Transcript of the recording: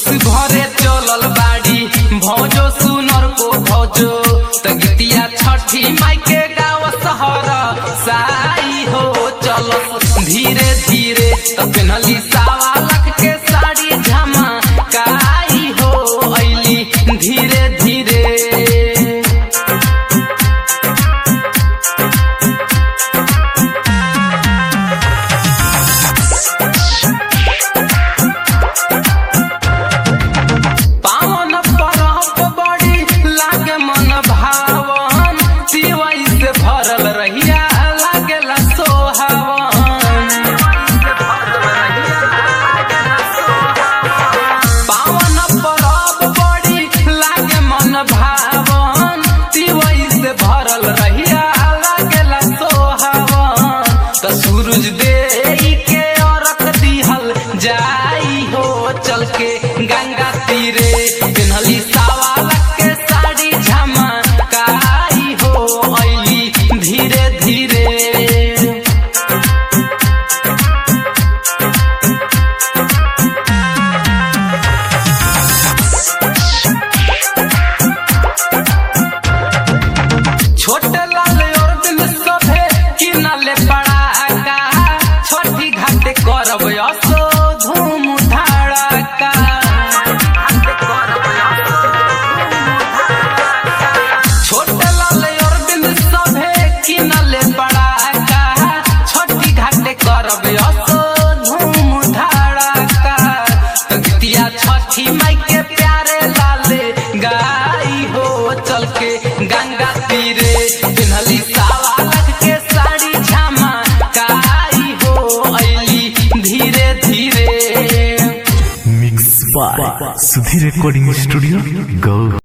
घरे चलल बाड़ी भौजो सुनर को भौजो त गीतिया छठी माई के गाँव सहर साई हो चल धीरे धीरे त पेनली सावा लख के साड़ी झमा काई हो ऐली धीरे धीरे पावन परब बड़ी लागे मन भावन सिवई से भरल रहिया लागेला सोहावन पावन परब बड़ी लागे मन भावन सिवई से भरल रहिया लागेला सोहावन त सूरज दे के औरत दिहल जाई हो चल के गंगा तीरे पिन्हली सावा लग के साड़ी झमा काई हो ऐली धीरे धीरे छोटे लाल और दिन सभे किनले पड़ाका छोटी घाटे करब असो धूम धड़ाका छोटे लाल और दिन सभे किनले पड़ाका छोटी घाटे करब असो धूम धड़ाका तो गीतिया छठी माई के प्यारे लाले गाई हो चल के गंगा तीरे पिन्हली सावा लग के साड़ी झमा काई हो ऐली धीरे धीरे mix by Sudhir recording studio गौ